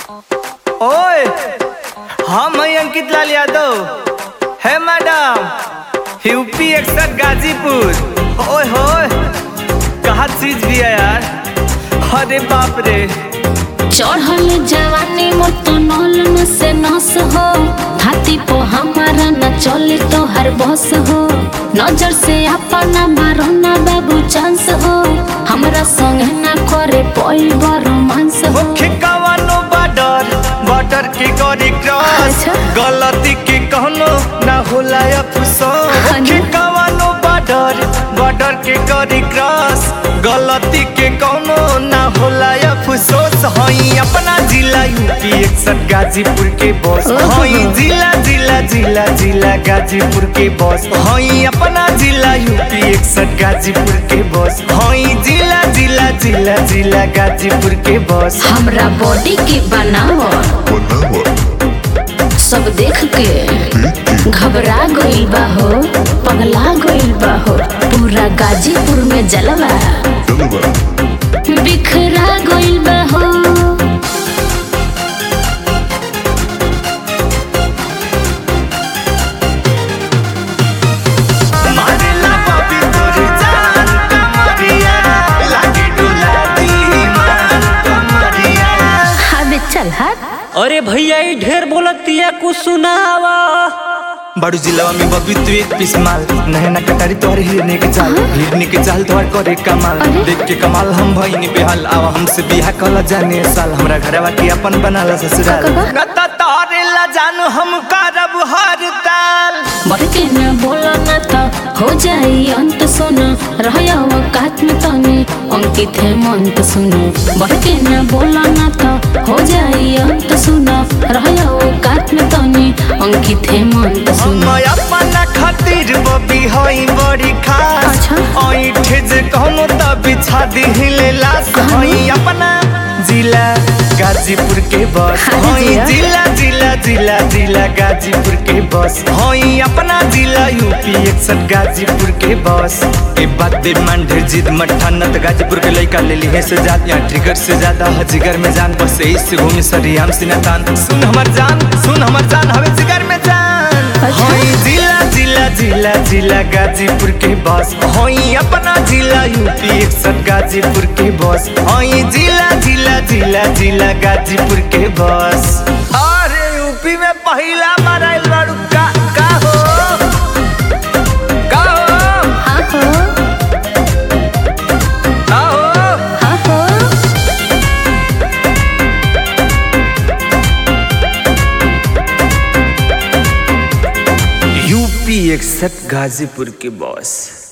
ओए हम हैं अंकित लाल यादव है मैडम यूपी एक्सर गाजीपुर ओए होए कहा चीज भी है यार अरे बाप रे चढ़ल जवानी मोर तो नल न से नस हो हाथी पो हमारा न चले तो हर बस हो नजर से अपना मारो ना बाबू चांस हो हमरा संग ना करे कोई रोमांस हो मुख्य कवानो बॉर्डर बॉर्डर के गरी क्रॉस अच्छा। गलती के कहनो ना होला अफसोस हाँ मुख्य ना। कवानो बॉर्डर बॉर्डर के गरी क्रॉस गलती के कहनो ना होला अफसोस हई अपना जिला यूपी एकसठ गाजीपुर के बॉस ओहो। हई जिला जिला जिला जिला गाजीपुर के बॉस हई अपना जिला यूपी एकसठ गाजीपुर के बॉस हई जिला जिला जिला जिला गाजीपुर के बॉस हमरा बॉडी के बनावो सब देख के घबरा गइल बा हो पगला गइल बा हो पूरा गाजीपुर में जलवा बिखरा गइल बा हो मारेला बाबी तोर जान कमरिया लागे डुला दी मान कमरिया अबे चल हट अरे भैया ई ढेर बोलतिया कुछ सुनावा बड़ू जिलावा में बबी तू एक पीस माल नहना कटारी तोहर हिरने के चाल हिरने के चाल तोहर करे कमाल अरे। देख के कमाल हम भईनी बेहाल आवा हमसे बिहा कला जाने साल हमरा घरवा के अपन बनाला ससुराल का, का, का? नता तारे ला जानू हम करब हर ताल बढ़ के न बोलो न तो हो जाई अंत सुनो रहया वकात में तनी अंकित है मंत सुनो बढ़ के न बोलो न तो हो जाई अंत सुनो रहया वकात में तनी अंकित है मंत हम सुनो अपना खातिर बबी हई बड़ी खास अच्छा। ऐठे जे कहनो त बिछा दिहिले लाश हाँ। हई अपना जिला गाजीपुर के बस हाँ हई जिया। जिला जिला जिला जिला गाजीपुर के बस हई अपना जिला यूपी एकसठ गाजीपुर के बस ए बात दे मान ढेर जिद मट्ठा न त गाजीपुर के लइका ले ली है से जात यहाँ ट्रिगर से ज्यादा है जिगर में जान बस इससे घूमी सरी हम सिना तान सुन हमर जान सुन हमर जान हवे जिगर में जान अच्छा। हई जिला जिला जिला जिला गाजीपुर के बस हई अपना जिला यूपी एकसठ गाजीपुर के बस हई जिला जिला जिला जिला गाजीपुर के बस अरे यूपी में पहला मराइल बाड़ू का का हो का हो हाँ हो का हो हाँ हो यूपी एकसठ गाजीपुर के बॉस